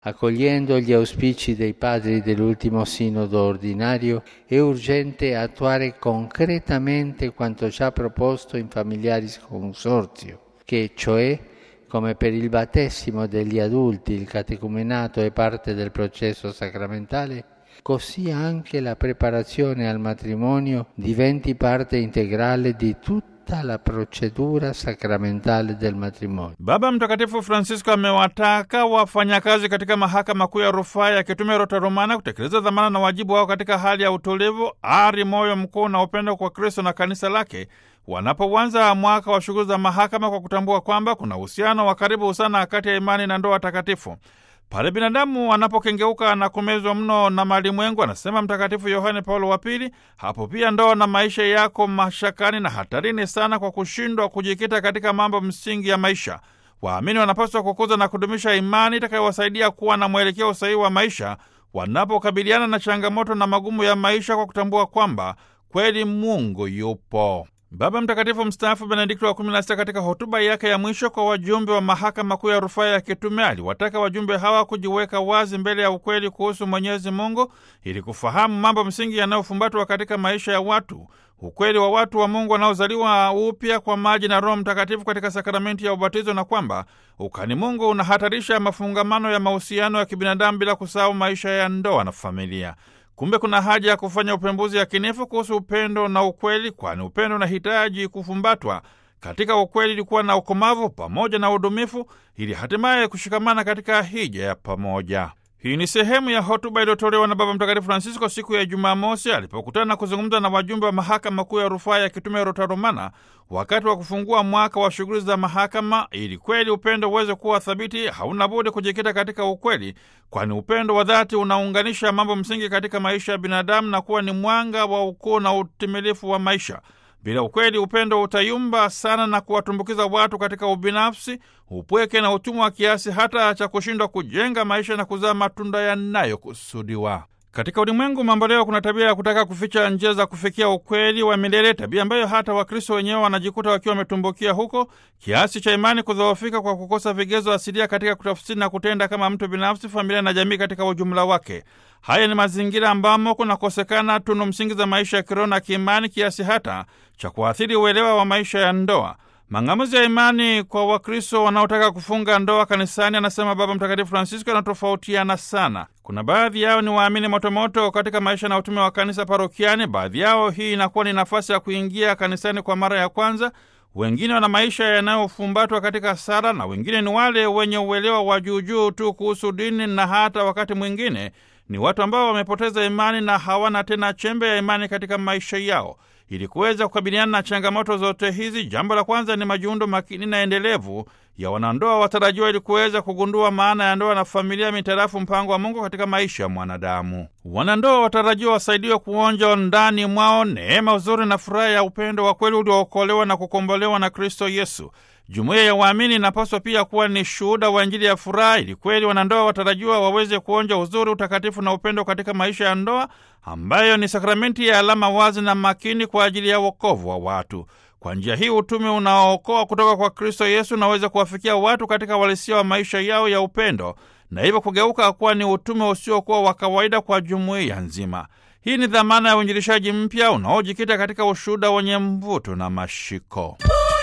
Accogliendo gli auspici dei padri dell'ultimo sinodo ordinario, è urgente attuare concretamente quanto già proposto in Familiaris Consortio, che cioè, come per il battesimo degli adulti, il catecumenato è parte del processo sacramentale, così anche la preparazione al matrimonio diventi parte integrale di tutta la procedura sakramentale del matrimonio. Baba Mtakatifu Francisco amewataka wafanyakazi katika mahakama kuu ya rufaa ya kitume Rota Romana kutekeleza dhamana na wajibu wao katika hali ya utulivu, ari, moyo mkuu na upendo kwa Kristo na kanisa lake wanapoanza mwaka wa shughuli za mahakama kwa kutambua kwamba kuna uhusiano wa karibu sana kati ya imani na ndoa takatifu. Pale binadamu anapokengeuka na kumezwa mno na malimwengu, anasema Mtakatifu Yohane Paulo wa Pili, hapo pia ndoa na maisha yako mashakani na hatarini sana kwa kushindwa kujikita katika mambo msingi ya maisha. Waamini wanapaswa kukuza na kudumisha imani itakayowasaidia kuwa na mwelekeo sahihi wa maisha wanapokabiliana na changamoto na magumu ya maisha, kwa kutambua kwamba kweli Mungu yupo. Baba Mtakatifu mstaafu Benedikto wa 16 katika hotuba yake ya mwisho kwa wajumbe wa mahakama kuu ya rufaa ya kitume aliwataka wajumbe hawa kujiweka wazi mbele ya ukweli kuhusu Mwenyezi Mungu ili kufahamu mambo msingi yanayofumbatwa katika maisha ya watu, ukweli wa watu wa Mungu wanaozaliwa upya kwa maji na Roho Mtakatifu katika sakramenti ya ubatizo, na kwamba ukani Mungu unahatarisha mafungamano ya mahusiano ya kibinadamu bila kusahau maisha ya ndoa na familia. Kumbe kuna haja ya kufanya upembuzi yakinifu kuhusu upendo na ukweli, kwani upendo unahitaji kufumbatwa katika ukweli, ilikuwa na ukomavu pamoja na udumifu, ili hatimaye kushikamana katika hija ya pamoja. Hii ni sehemu ya hotuba iliyotolewa na Baba Mtakatifu Francisco siku ya Jumamosi alipokutana na kuzungumza na wajumbe wa mahakama kuu ya rufaa ya kitume Rota Romana wakati wa kufungua mwaka wa shughuli za mahakama. Ili kweli upendo uweze kuwa thabiti, hauna budi kujikita katika ukweli, kwani upendo wa dhati unaunganisha mambo msingi katika maisha ya binadamu na kuwa ni mwanga wa ukuu na utimilifu wa maisha. Bila ukweli, upendo utayumba sana na kuwatumbukiza watu katika ubinafsi, upweke na utumwa wa kiasi hata cha kushindwa kujenga maisha na kuzaa matunda yanayokusudiwa. Katika ulimwengu mambo leo, kuna tabia ya kutaka kuficha njia za kufikia ukweli wa milele, tabia ambayo hata Wakristo wenyewe wanajikuta wakiwa wametumbukia huko, kiasi cha imani kudhoofika kwa kukosa vigezo asilia katika kutafsiri na kutenda kama mtu binafsi, familia na jamii katika ujumla wake. Haya ni mazingira ambamo kunakosekana tunu msingi za maisha ya kiroho na kiimani, kiasi hata cha kuathiri uelewa wa maisha ya ndoa. Mang'amuzi ya imani kwa Wakristo wanaotaka kufunga ndoa kanisani, anasema Baba Mtakatifu Francisco, yanatofautiana sana. Kuna baadhi yao ni waamini motomoto katika maisha na utume wa kanisa parokiani. Baadhi yao hii inakuwa ni nafasi ya kuingia kanisani kwa mara ya kwanza. Wengine wana maisha yanayofumbatwa katika sala, na wengine ni wale wenye uelewa wa juujuu tu kuhusu dini, na hata wakati mwingine ni watu ambao wamepoteza imani na hawana tena chembe ya imani katika maisha yao. Ili kuweza kukabiliana na changamoto zote hizi, jambo la kwanza ni majiundo makini na endelevu ya wanandoa watarajiwa, ili kuweza kugundua maana ya ndoa na familia mitarafu mpango wa Mungu katika maisha ya mwanadamu. Wanandoa watarajiwa wasaidiwe kuonja ndani mwao neema, uzuri na furaha ya upendo wa kweli uliookolewa na kukombolewa na Kristo Yesu. Jumuiya ya waamini inapaswa pia kuwa ni shuhuda wa Injili ya furaha, ili kweli wanandoa watarajiwa waweze kuonja uzuri, utakatifu na upendo katika maisha ya ndoa, ambayo ni sakramenti ya alama wazi na makini kwa ajili ya wokovu wa watu. Kwa njia hii utume unaookoa kutoka kwa Kristo Yesu unaweza kuwafikia watu katika uhalisia wa maisha yao ya upendo, na hivyo kugeuka kuwa ni utume usiokuwa wa kawaida kwa jumuiya nzima. Hii ni dhamana ya uinjilishaji mpya unaojikita katika ushuhuda wenye mvuto na mashiko.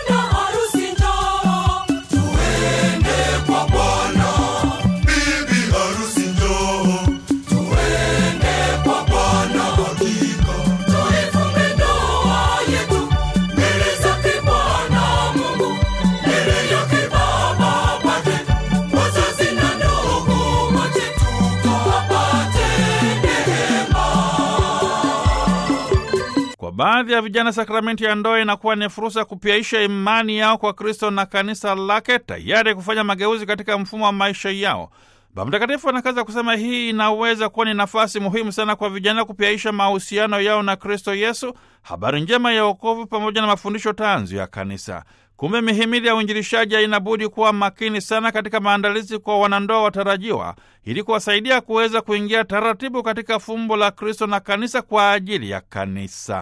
Baadhi ya vijana sakramenti ya ndoa inakuwa ni fursa ya kupiaisha imani yao kwa Kristo na kanisa lake, tayari kufanya mageuzi katika mfumo wa maisha yao. Baba Mtakatifu anakaza kusema hii inaweza kuwa ni nafasi muhimu sana kwa vijana kupiaisha mahusiano yao na Kristo Yesu, habari njema ya wokovu, pamoja na mafundisho tanzu ya kanisa. Kumbe mihimili ya uinjilishaji inabudi kuwa makini sana katika maandalizi kwa wanandoa watarajiwa, ili kuwasaidia kuweza kuingia taratibu katika fumbo la Kristo na kanisa kwa ajili ya kanisa.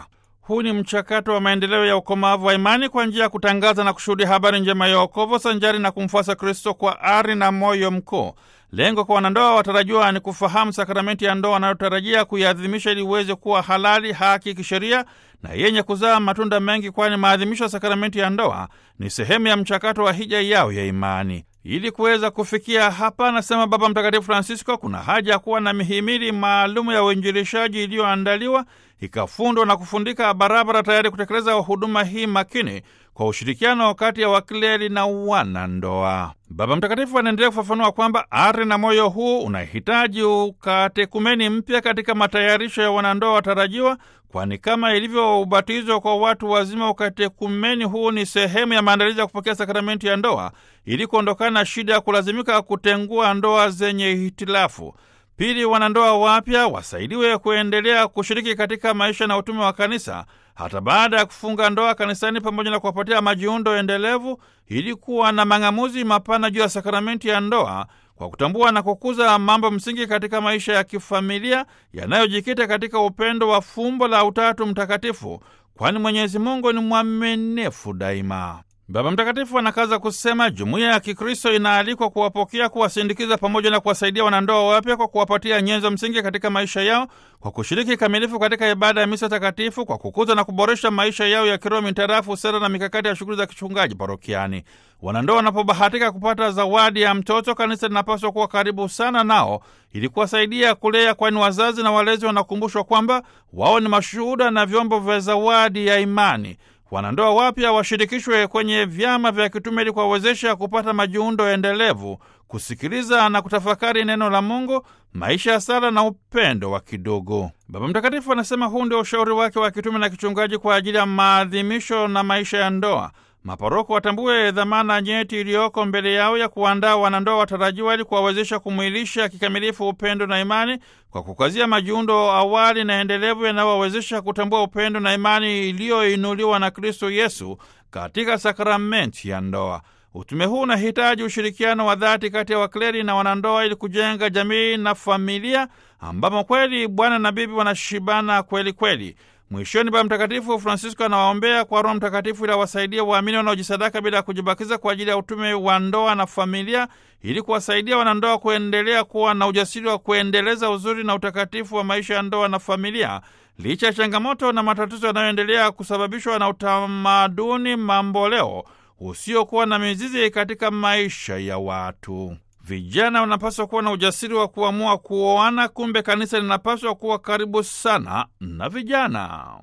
Huu ni mchakato wa maendeleo ya ukomavu wa imani kwa njia ya kutangaza na kushuhudia habari njema ya wokovu sanjari na kumfuasa Kristo kwa ari na moyo mkuu. Lengo kwa wanandoa watarajiwa ni kufahamu sakramenti ya ndoa wanayotarajia kuiadhimisha ili iweze kuwa halali, haki kisheria na yenye kuzaa matunda mengi, kwani maadhimisho ya sakramenti ya ndoa ni sehemu ya mchakato wa hija yao ya imani. Ili kuweza kufikia hapa, anasema Baba Mtakatifu Francisco, kuna haja ya kuwa na mihimili maalumu ya uinjilishaji iliyoandaliwa ikafundwa na kufundika barabara, tayari kutekeleza huduma hii makini kwa ushirikiano kati ya wakleri na wanandoa. Baba Mtakatifu anaendelea kufafanua kwamba ari na moyo huu unahitaji ukatekumeni mpya katika matayarisho ya wanandoa watarajiwa, kwani kama ilivyo ubatizo kwa watu wazima, ukatekumeni huu ni sehemu ya maandalizi ya kupokea sakramenti ya ndoa ili kuondokana na shida ya kulazimika kutengua ndoa zenye hitilafu. Pili, wanandoa wapya wasaidiwe kuendelea kushiriki katika maisha na utume wa kanisa hata baada ya kufunga ndoa kanisani, pamoja na kuwapatia majiundo endelevu ili kuwa na mang'amuzi mapana juu ya sakramenti ya ndoa kwa kutambua na kukuza mambo msingi katika maisha ya kifamilia yanayojikita katika upendo wa fumbo la Utatu Mtakatifu, kwani Mwenyezi Mungu ni mwaminifu daima. Baba Mtakatifu anakaza kusema jumuiya ya Kikristo inaalikwa kuwapokea, kuwasindikiza pamoja na kuwasaidia wanandoa wapya kwa kuwapatia nyenzo msingi katika maisha yao, kwa kushiriki kamilifu katika ibada ya misa takatifu, kwa kukuza na kuboresha maisha yao ya kiroho mitarafu sera na mikakati ya shughuli za kichungaji parokiani. Wanandoa wanapobahatika kupata zawadi ya mtoto, kanisa linapaswa kuwa karibu sana nao ili kuwasaidia kulea, kwani wazazi na walezi wanakumbushwa kwamba wao ni mashuhuda na vyombo vya zawadi ya imani. Wanandoa wapya washirikishwe kwenye vyama vya kitume ili kuwawezesha kupata majiundo endelevu, kusikiliza na kutafakari neno la Mungu, maisha ya sala na upendo wa kidogo. Baba Mtakatifu anasema huu ndio ushauri wake wa kitume na kichungaji kwa ajili ya maadhimisho na maisha ya ndoa. Maparoko watambue dhamana nyeti iliyoko mbele yao ya kuandaa wanandoa watarajiwa ili kuwawezesha kumwilisha kikamilifu upendo na imani kwa kukazia majiundo awali na endelevu yanayowawezesha kutambua upendo na imani iliyoinuliwa na Kristo Yesu katika sakramenti ya ndoa. Utume huu unahitaji ushirikiano wa dhati kati ya wakleri na wanandoa ili kujenga jamii na familia ambamo kweli bwana na bibi wanashibana kweli kweli. Mwishoni, Baba Mtakatifu Francisco anawaombea kwa Roho Mtakatifu ili awasaidie waamini wanaojisadaka bila ya kujibakiza kwa ajili ya utume wa ndoa na familia, ili kuwasaidia wanandoa kuendelea kuwa na ujasiri wa kuendeleza uzuri na utakatifu wa maisha ya ndoa na familia, licha ya changamoto na matatizo yanayoendelea kusababishwa na utamaduni mamboleo usiokuwa na mizizi katika maisha ya watu. Vijana wanapaswa kuwa na ujasiri wa kuamua kuoana. Kumbe kanisa linapaswa kuwa karibu sana na vijana.